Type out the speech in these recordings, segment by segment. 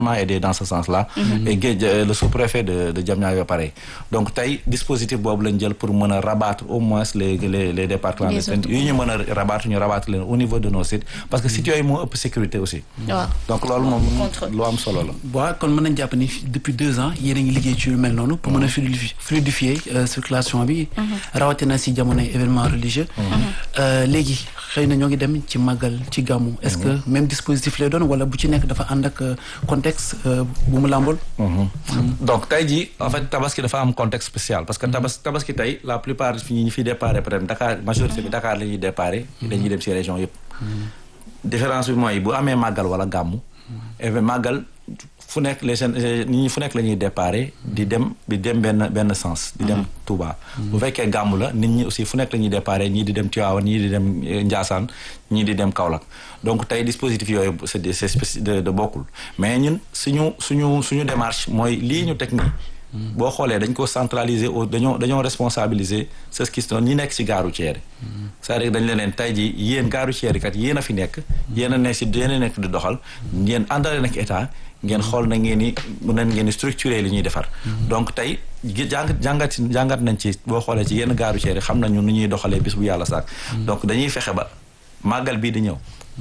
aider dans ce sens-là. et Guédj le sous-préfet de de Diamniadio pareil donc tey dispositif boobu lañ jël pour mën a rabattre au moins les les les départs clandestins yi ñu mën a rabattre ñu rabattre leen au niveau de nos sites parce que sites yooyu moo ëpp sécurité aussi. waaw donc loolu moom lu am solo la. waaw kon mën nañ jàpp ni depuis deux ans yéen a ngi liggéey ci lu mel noonu pour mën a fluidifier circulation bi. rawatina si jamonoy événement religieux. léegi xëy na ñoo ngi dem ci màggal ci gàmmu. est-ce que même dispositif lay doon wala bu ci nekk dafa ànd ak contexte bu mu làmbool. donc tey jii en fait tabaski dafa am contexte spécial parce que tabas tabaski tey la plupart fi ñu fi déparé peut-être Dakar majorité bi Dakar la ñuy déparé. dañuy dem ci région yëpp. différence bi mooy bu amee màggal wala gàmmu. even màggal fu nekk les jeunes nit ñi fu nekk la ñuy déparé di dem di dem benn benn sens. di dem Touba. bu fekkee gàmmu la nit ñi aussi fu nekk la ñuy déparé ñii di dem Tivaouane ñii di dem Ndiassane ñii di dem Kaolack donc tey dispositif yooyu c'est de c'est de bokkul mais ñun suñu suñu suñu démarche mooy lii ñu teg nii. boo xoolee dañ ko centraliser au dañoo dañoo responsabiliser ce qui sont ñi nekk ci gaaru ceeri c'est-à-dire dañ leen leen tey ji yéen gaaru ceeri kat yéen a fi nekk yéen a nekk ci yéen a nekk di doxal ngeen àndale nag état ngeen xool na ngeen ni mën nañ ngeen di structurer li ñuy defar donc tey jàngat jàngat jàngat nañ ci boo xoolee ci yenn gaaru ceeri xam nañu nu ñuy doxalee bis bu yàlla saak donc dañuy fexe ba màggal bii di ñëw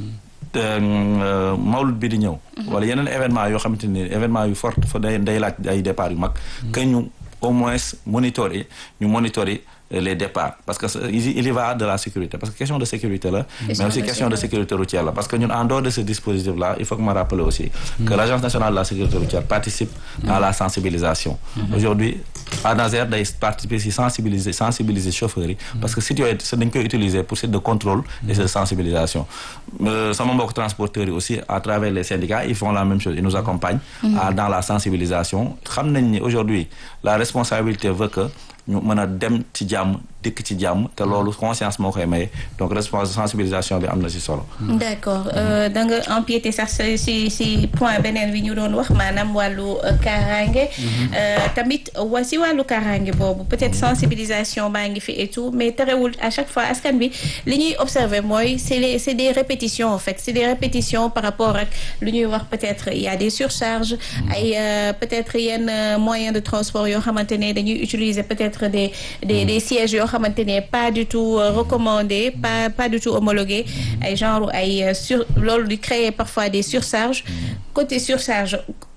mawlud bi di ñëw wala yeneen événement yoo xamante ni événement yu fort fa day day laaj ay départ yu mag que ñu au moins monitorer ñu monitorer les départs parce que il y va de la sécurité parce que question de sécurité là mais aussi question de sécurité routière là parce que ñun en dehors de ce dispositif là il faut que ma rappeler aussi que l'agence nationale de la sécurité routière participe à la sensibilisation aujourd'hui ANASER day participer si sensibiliser sensibiliser chauffeurs yi parce que sites yooyu dañ koy utiliser pour site de contrôle et de sensibilisation sama mbokk transporteurs yi aussi à travers les syndicats ils font la même chose ils nous accompagnent dans la sensibilisation xam nañ ni aujourd'hui la responsabilité veut que ñu mën a dem ci jàmm dikk ci jàmm te loolu conscience moo koy maye donc responsabilité sensibilisation bi am na ci solo. d'accord da nga empiété sax ci ci point beneen bi ñu doon wax maanaam wàllu kaaraange. tamit wa ci wàllu kaaraange boobu peut-être sensibilisation baa ngi fi et tout mais terewul à chaque fois askan bi li ñuy observer mooy c'est les c'est des répétitions en fait c'est des répétitions par rapport ak lu ñuy wax peut-être il y a des surcharges. ay peut-être yenn moyens de transport yoo xamante ne dañuy utiliser peut-être des des des sièges yoo xamante ne pas du tout recommandé pas pas du tout homologué ay genre ay sur loolu di créer parfois des surcharges côté surcharge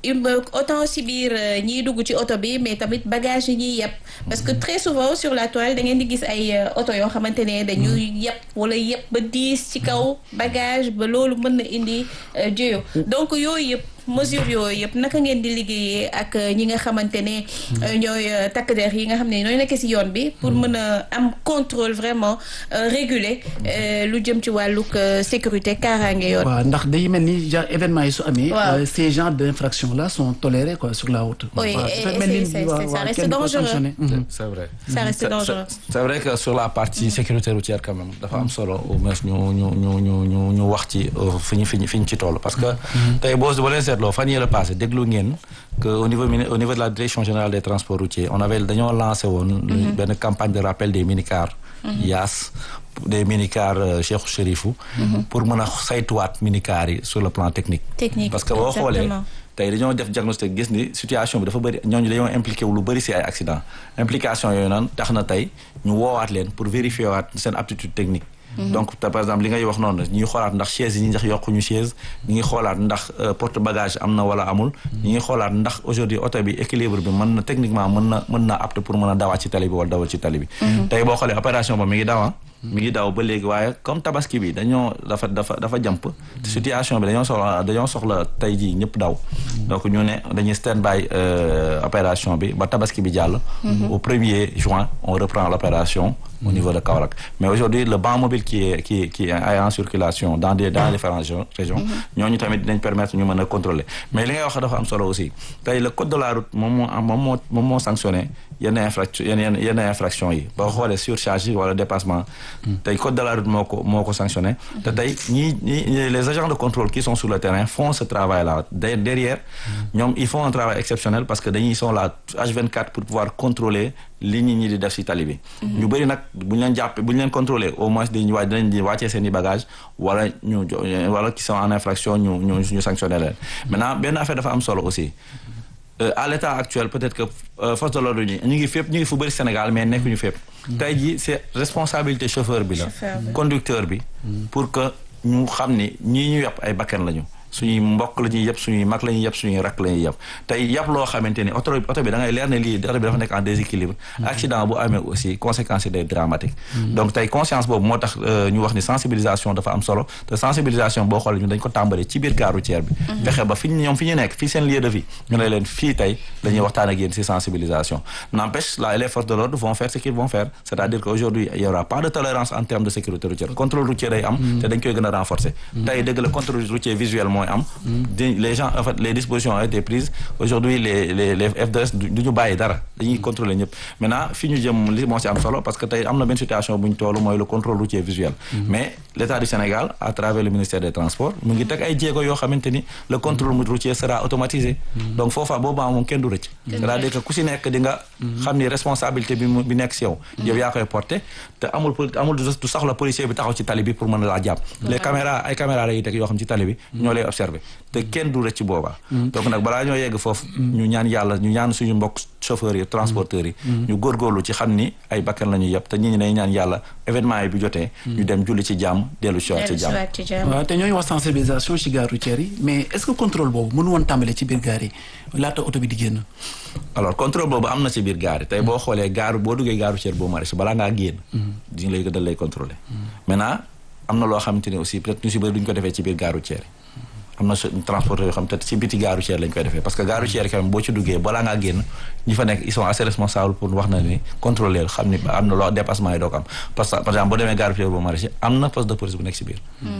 autant si biir ñiy dugg ci oto bi mais tamit bagage yi ñuy yeb parce que très souvent sur la toile da ngeen di gis ay oto yoo xamante ne dañuy yeb wala yeb ba diis ci kaw bagage ba loolu mën na indi jéyo donc yooyu yëpp mesure yooyu yëpp naka ngeen di liggéeyee ak ñi nga xamante ne ñooy takk der yi nga xam ne ñooy nekk ci yoon bi pour mën a am contrôle vraiment réguler lu jëm ci wàllug sécurité kaaraange yoon. waaw ndax day mel ni genre événement yi su amee. ces genres d'infractions là sont tolérés quoi sur la route. oui et ça reste dangereux. c'est vrai. ça reste dangereux. c'est vrai que sur la partie sécurité routière quand même dafa am solo au moins ñu ñu ñu ñu ñu ñu wax ci fi ñu fi ñu fi ñu ci toll parce que tey boo boo leen seetloo fan yii la passé déglu ngeen que au niveau au niveau de la direction générale des transports routiers on avait dañoo lancé woon. benn campagne de rappel des minicars. yaas des minicars Cheikh Chérifou. pour mën a saytuwaat minicars yi sur le plan technique. technique parce que boo xoolee. tey dañoo def diagnostic gis ni situation bi dafa bëri ñooñu dañoo impliqué wu lu bëri ci ay accident implication yooyu noonu tax na tey ñu woowaat leen pour vérifier waat seen aptitude technique. donc par exemple li ngay wax noonu ñi ngi xoolaat ndax chaise yi ñi ndax yokkuñu chaise ñi ngi xoolaat ndax porte bagage am na wala amul ñi ngi xoolaat ndax aujourd'hui oto bi équilibre bi mën na techniquement mën na mën na apte pour mën a dawaat ci tali bi wala dawal ci tali bi tey boo xoolee opération ba mi ngi dawa mi ngi daw ba léegi waaye comme tabaski bi dañoo dafa dafa dafa jàmp situation bi dañoo soxla dañoo soxla tey jii ñëpp daw donc ñu ne dañuy stand by opération bi ba tabaski bi jàll au premier juin on reprend l'opération au niveau de Kaolack mais aujourd'hui le banc mobile qui est qui qui est en circulation dans des dans différentes régions ñooñu tamit dinañ permettre ñu mën a contrôler mais li ngay wax dafa am solo aussi tey le code de la route moom moo moom moo moom moo sanctionné yenn infraction yenn yenn yenn infraction yi boo xoolee surcharge yi wala dépassement tey code de la route moo ko moo ko sanctionné te tey ñii ñii les agents de contrôle qui sont sur le terrain font ce travail là derrière ñoom ils font un travail exceptionnel parce que dañuy sont là H24 pour pouvoir contrôler li nit ñi di def ci tali bi ñu bëri nag bu ñu leen jàppee bu ñu leen contrôler au moins dañuy waa dinañ di wàccee seen i bagage wala ñu wala qui sont en infraction ñu ñu ñu sanctionné leen maintenant benn affaire dafa am solo aussi à l'état actuel peut-être que force de l'ordre ñi ñu ngi fépp ñu ngi fu bëri Sénégal mais nekkuñu fépp tey jii c'est responsabilité chauffeur bi la conducteur bi pour que ñu xam ni ñii ñu yàpp ay bakkan lañu suñuy mbokk la ñuy yëpp suñuy mag la ñuy yëpp suñuy rakk la ñuy yëpp tey yàpp loo xamante ni oto oto bi da ngay leer ne lii oto bi dafa nekk en déséquilibre accident bu amee aussi conséquences yi day dramatique donc tey conscience boobu moo tax ñu wax ni sensibilisation dafa am solo te sensibilisation boo xoolee ñu dañ ko tàmbalee ci biir gare routière bi fexe ba fi ñoom fi ñu nekk fii seen lieu de vie ñu ne leen fii tey la ñuy waxtaan ak yéen ci sensibilisation n'empêche là les forces de l'ordre vont faire ce qu'ils vont faire c'est-à-dire que aujourd'hui il y aura pas de tolérance en termes de sécurité routière contrôle routier day am te dañ koy gën a renforcer tey dëgg la contrôle routier visuel mooy am les gens en fait les dispositions ont été prises aujourd'hui les les les FDS du ñu bàyyi dara dañuy contrôler ñëpp maintenant fi ñu jëm li moo ci am solo parce que tey am na benn situation bu ñu toll mooy le contrôle routier visuel mais l'État du Sénégal à travers le ministère des Transports mu ngi teg ay jéego yoo xamante ni le contrôle routier sera automatisé donc foofa boobaa moom kenn du rëcc c'est-à-dire que ku si nekk di nga xam ni responsabilité bi bi nekk si yow yow yaa koy porter te amul amul du soxla policier bi taxaw ci tali bi pour mën a laa jàpp les caméras ay caméras lay teg yoo xam ci tali bi ñoo lay observer te kenn du rëcc boobaa donc nag balaa ñoo yegg foofu ñu ñaan yàlla ñu ñaan suñu mbokk chauffeurs yi transporteurs yi ñu góorgóorlu ci xam ni ay bakkan la ñuy yëpp te ñi ñi day ñaan yàlla événement yi bu jotee ñu dem julli ci jàmm dellu si waat ci jàmm waaw te ñooy wax sensibilisation ci gare routière yi mais est-ce que contrôle boobu mënu woon tàmbale ci biir gare yi laata oto bi di génn alors contrôle boobu am na ci biir gare yi tey boo xoolee gare boo duggee gare routière boo maraîcher balaa ngaa génn diñu lay dal lay contrôler maintenant am na loo xamante ni aussi peut-être ñu si bëri duñu ko defee ci biir gare routière am na transporteur yoo xam te ci biti gare routière lañ koy defee parce que gare routière quand même boo ci duggee balaa ngaa génn ñi fa nekk ils sont assez responsables pour wax na ni contrôler xam ni am na loo dépassement yi doo ko am parce que par exemple boo demee gare routière boo maraîcher am na poste de police bu nekk ci biir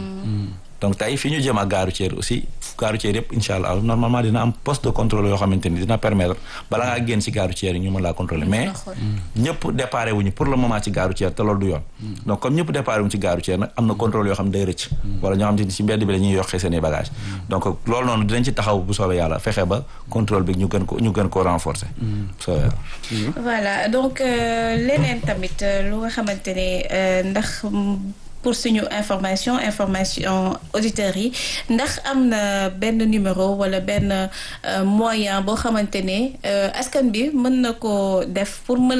donc tey fi ñu jëm ak gare routière aussi gare routière yëpp incha allah normalement dina am poste de contrôle yoo xamante ni dina permettre bala ngaa génn ci gare routière yi ñu mën laa contrôler mais ñëpp déparé wuñu pour le moment ci gare routière te loolu du yoon donc comme ñëpp déparé wuñu ci gare routière nag am na contrôle yoo xam ne day rëcc wala ñoo xam te ni ci mbedd bi la ñuy yokkee seen i bagage donc loolu noonu dinañ ci taxaw bu soobee yàlla fexe ba contrôle bi ñu gën ko ñu gën koo renforcer soobee yàlla voilà donc leneen tamit lu nga xamante ne ndax pour suñu information information auditeurs yi ndax am na benn numéro wala benn moyen boo xamante ne askan bi mën na ko def pour mën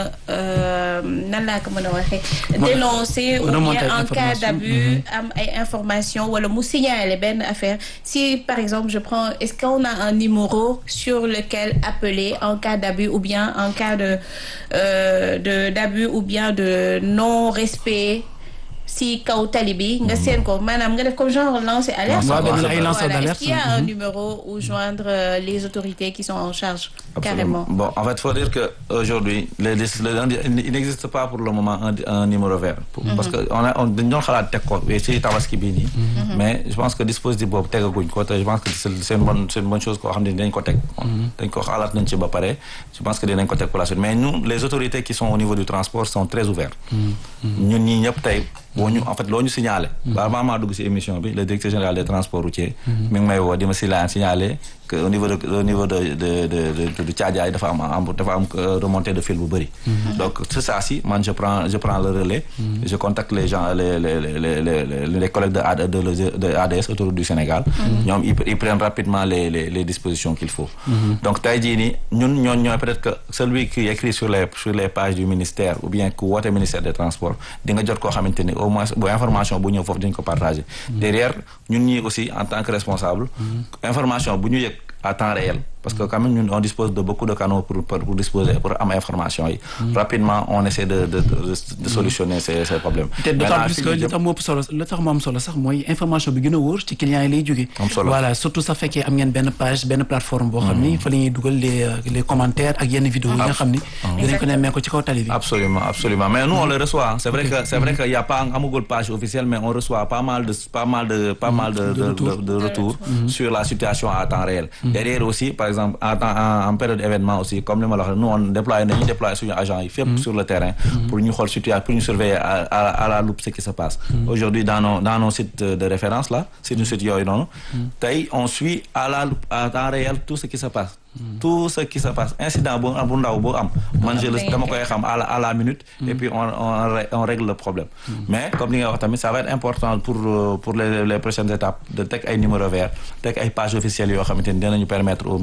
a nan laa ko mën a waxee dénoncer ou bien en cas d'abus am ay information wala mu signaler benn affaire si par exemple je prends est-ce qu'on a un numéro sur lequel appeler en cas d'abus ou bien en cas de de d'abus ou bien de non-respect si kaw tali bi nga seen ko maanaam nga def comme genre lancer alerte est-ce qu'il y a un numéro où joindre les autorités qui sont en charge carrément bon en fait faut dire que aujourd'hui les, les, il n'existe pas pour le moment un, un numéro vert parce que on a on dañ doon xalaat teg ko ci tabaski bii nii mais je pense que dispositif boobu tegaguñ ko te je pense que c'est une bonne c'est une bonne chose koo xam ne dañ ko teg dañ ko xalaat nañ ci ba pare je pense que dinañ ko teg pour la suite mais nous les autorités qui sont au niveau du transport sont très ouvertes ñun ñii ñëpp tey boo ñu en fait loo ñu signalé ba avant maa dugg ci émission bi le directeur général des transports routiers mi ngi may woo di ma si laan signalé que au niveau de au niveau de de de de Thiadiaye dafa am am dafa am remontée de fil bu bëri donc c'est ça si man je prends je prends le relais je contacte les gens les les les les les collègues de de de ADS autour du Sénégal ñoom ils prennent rapidement les les les dispositions qu'il faut donc tey jii nii ñun ñooñ ñooy peut-être que celui qui écrit sur les sur les pages du ministère ou bien ku woote ministère des transports di nga jot koo xamante ni au moins bu information bu ñëw foofu dañ ko partager derrière ñun ñii aussi en tant que responsable information bu ñu yëg à temps réel parce que quand même ñun on dispose de beaucoup de canaux pour pour, pour disposer pour am information yi rapidement on essaie de de de, de solutionner ces ces problèmes te d'autant plus que li tax mu ëpp solo li tax mu am solo sax mooy information bi gën a wóor ci clients yi lay jógee voilà surtout sax fekkee am ngeen benn page benn plateforme boo xam ni fa la ñuy dugal les les commentaires ak yenn vidéos yi nga xam ni dinañ ko nemmee ko ci kaw tali bi absolument absolument mais nous on le reçoit c'est vrai que c'est vrai que y a pas amagul page officielle mais on reçoit pas mal de pas mal de pas mal de de de retours sur la situation à temps réel derrière aussi par exemple exemple en temps en, en période événement aussi comme li ma la wax nous on déploie nañu déployer suñu agents yi fépp sur le terrain pour ñu xool situation pour ñu surveiller à, à, à la loupe ce qui se passe aujourd'hui dans nos dans nos sites de, de référence là c'est nos sites yooyu noonu tey on suit à la loupe à temps réel tout ce qui se passe tout ce qui se passe incident bu bu ndaw bu am man je le dama koy xam à la à la minute et puis on on on règle le problème mais comme li nga wax tamit ça va être important pour pour les les prochaines étapes de teg ay numéro vert teg ay pages officielles yoo xamante ni dinañu permettre au